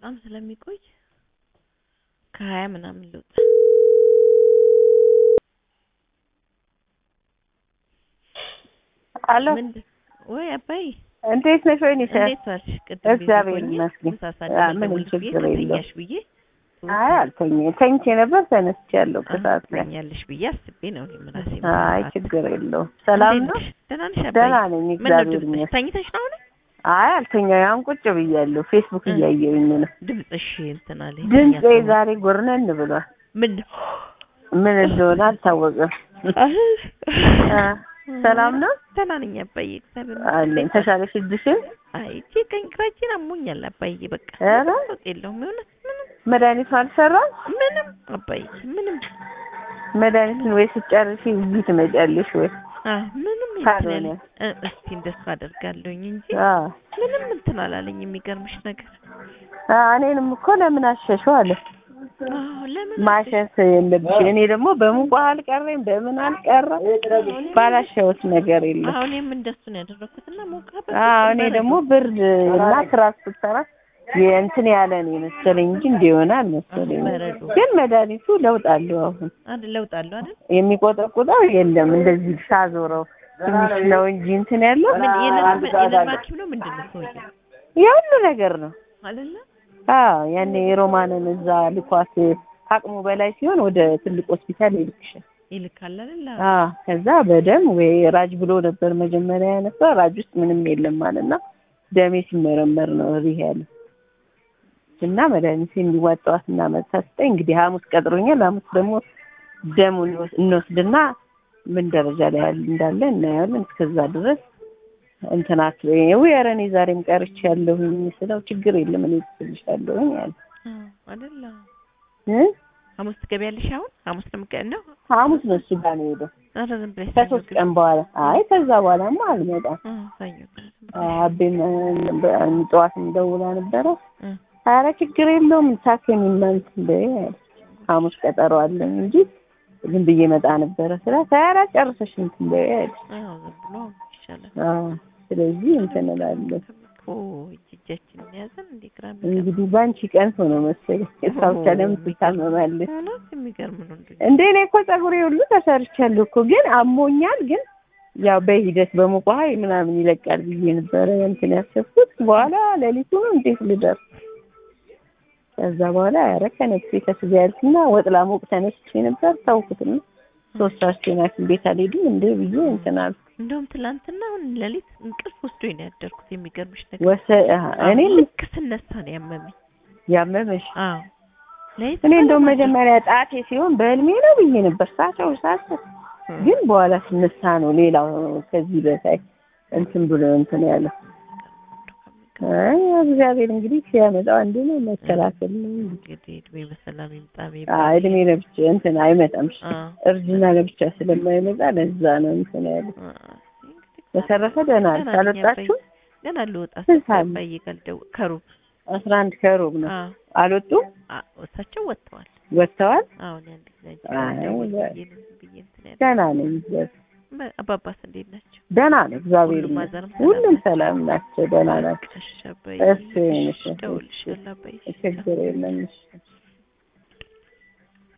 በጣም ስለሚቆይ ከሀያ ምናምን ልውጣ። አሎ ምንድን ወይ አባይ እንዴት ነሽ? ወይኔ እንዴት ዋልሽ? ቅድም እግዚአብሔር ቤት ሆኜ ይመስገን። ምሳ አ፣ ሳልበላ ምንም ደውልሽ ብዬ ችግር የለውም። ከተኛሽ ብዬ አይ አልተኝ ተኝቼ ነበር ተነስቻለሁ ከሰዓት ላይ። ትተኛለሽ ብዬ አስቤ ነው እኔም ራሴ አይ ችግር የለውም። ሰላም እንዴት ነው? ነሽ? ደህና ነሽ አባይ? ደህና ነኝ ምን ነው እግዚአብሔር ድምፅሽ? ይመስገን። ተኝተሽ ነው አሁን? አይ አልተኛ ያን ቁጭ ብያለሁ ፌስቡክ እ። እያየሁኝ ነው። ድምፅሽ እንትን አለኝ። ድምጼ ተኛ- ዛሬ ጎርነን ብሏል። ምን ምን እንደሆነ አልታወቀም። አ፣ ሰላም ነው ደህና ነኝ አባዬ፣ እግዚአብሔር አለኝ። ይመስገን። ተሻለሽ እጅሽን? አይ እጄ ቀኝ ግራ እጄን አሞኛል አባዬ። በቃ ኧረ ለውጥ የለውም የእውነት ምንም መድኃኒቱ አልሰራም? ምንም አባዬ ምንም መድኃኒቱን ወይ ስጨርሺ እዚህ ትመጫለሽ ወይ? አ ምንም ካልሆነ? እንትን ያለ- እ እስቲ እንደሱ አደርጋለሁኝ እንጂ አ ምንም እንትን አላለኝ። የሚገርምሽ ነገር አ፣ እኔንም እኮ ለምን አሸሸው አለ አዎ ለምን ማሸት የለብሽ። እኔ ደግሞ በሙቋ አልቀረም በምን አልቀረም ባላሸሁት ነገር የለም። አሁን እኔም እንደሱ ነው ያደረኩት እና ሞቃ አዎ እኔ ደግሞ ብርድ እና ትራስ ስትሰራ የእንትን ያለ ነው የመሰለኝ እንጂ እንዲሆነ አልመሰለኝ። በረዶ ግን መድኃኒቱ ለውጥ አለው። አሁን አይደል ለውጥ አለው አይደል? የሚቆጠቁጠው የለም እንደዚህ ሳዞረው ትንሽ ነው እንጂ እንትን ያለው ምን የነርቭ የነርቭ ሐኪም ነው ምንድን ነው ሰውዬው የሁሉ ነገር ነው። አይደለ? አዎ ያኔ የሮማንን እዛ ልኳት አቅሙ በላይ ሲሆን ወደ ትልቅ ሆስፒታል ይልክሻል። ይልካል አይደል? አዎ ከዛ በደም ወይ ራጅ ብሎ ነበር መጀመሪያ ያነሳው። ራጅ ውስጥ ምንም የለም ማለት ነው። ደሜ ሲመረመር ነው ሪህ ያለ እና መድኃኒት እንዲዋጣዋት እና መታ ስጠኝ። እንግዲህ ሐሙስ ቀጥሮኛል። ሐሙስ ደግሞ ደሙን እንወስ- እንወስድና ምን ደረጃ ላይ ያለ እንዳለ እናያለን። እስከዛ ድረስ እንትን አትበይኝ። ውይ ኧረ እኔ ዛሬም ቀርቼ ያለሁኝ ስለው ችግር የለም እኔ ትልሻለሁኝ አለ አዎ አይደል? እ ሐሙስ ትገቢያለሽ አሁን? ሐሙስ ነው የምትገ- ነው? ሐሙስ ነው እሱ ጋር ነው የሄደው ኧረ ዝም ብለሽ ከሶስት ሰኞ ቀን በኋላ። አይ ከዛ በኋላማ አልመጣም። እ ሰኞ ቀን ዝም ብለሽ አቤም ጠዋትም ደውላ ነበረ። እ ኧረ ችግር የለውም ታከሚማ እንትን በይ አለች። ሐሙስ ቀጠሮ አለኝ እንጂ ዝም ብዬ መጣ ነበረ ስላት ኧረ ጨርሰሽ እንትን በይ አለች። አዎ ዝም ብሎ ይሻላል። አዎ ስለዚህ እንትን እላለሁ ኦ እጅ እጃችንን ያዘን እንዴ ግራ እንግዲህ በአንቺ ቀን ሆኖ መሰለኝ እሷ ብቻ ለምን ትታመማለች? እውነት የሚገርም ነው እንዴ እንደ እኔ እኮ ፀጉሬ ሁሉ ተሰርቻለሁ እኮ ግን አሞኛል። ግን ያው በሂደት በሙቅ ውሃ ምናምን ይለቃል ብዬ ነበረ እንትን ያሰብኩት። በኋላ ሌሊቱ ነው እንዴት ልደርስ ከዛ በኋላ ኧረ ከነፍሴ ከስጋ ያልኩና ወጥ ላሞቅ ተነስቼ ነበር ተውኩትና ሶስት ሰዓት ሐኪም ቤት አልሄድም እንደ ብዬ እንትን አልኩ። እንደውም ትላንትና አሁን ሌሊት እንቅልፍ ወስዶኝ ነው ያደርኩት። የሚገርምሽ ነገር ወሰ እኔ ልክ ስነሳ ነው ያመመኝ። ያመመሽ አዎ ሌሊት እኔ እንደውም በጣም መጀመሪያ ጣቴ ሲሆን በህልሜ ነው ብዬ ነበር ሳቸው ሳስብ እ ግን በኋላ ስነሳ ነው ሌላው ከዚህ በታይ እንትን ብሎ እንትን ያለው። አይ እግዚአብሔር እንግዲህ ሲያመጣው አንዱ ነው መከላከል ነው። እንግዲህ እድሜ በሰላም ይምጣ አይ የሚባል እድሜ ለብቻ እንትን አይመጣም። አዎ እርጅና ለብቻ ስለማይመጣ ለዛ ነው እንትን ያለው። አ እንግዲህ በተረፈ ደህና ገና ነሽ? ነኝ አልወጣችሁ? ገና ልወጣ ስንት ሰዓት ነው? አባዬ ጋር ልደውል ከሩብ አስራ አንድ ከሩብ ነው። አዎ አልወጡም? አ እሳቸው ወጥተዋል። ወጥተዋል? አሁን አንድ ጊዜ አይ ደውል በ- ብዬ ነው ዝም ብዬ እንትን ያለ ደህና ነኝ። እግዚአብሔር በ- አባባስ እንዴት ናቸው? ደህና ነው። እግዚአብሔር ሁሉም ይመስገን። ማዘርም ሰላም ሁሉም ናቸው? ሰላም ናቸው። ደህና ናቸው። እሺ አባዬ እሺ፣ እሺ፣ እደውልልሻለሁ አባዬ ችግር የለም። እሺ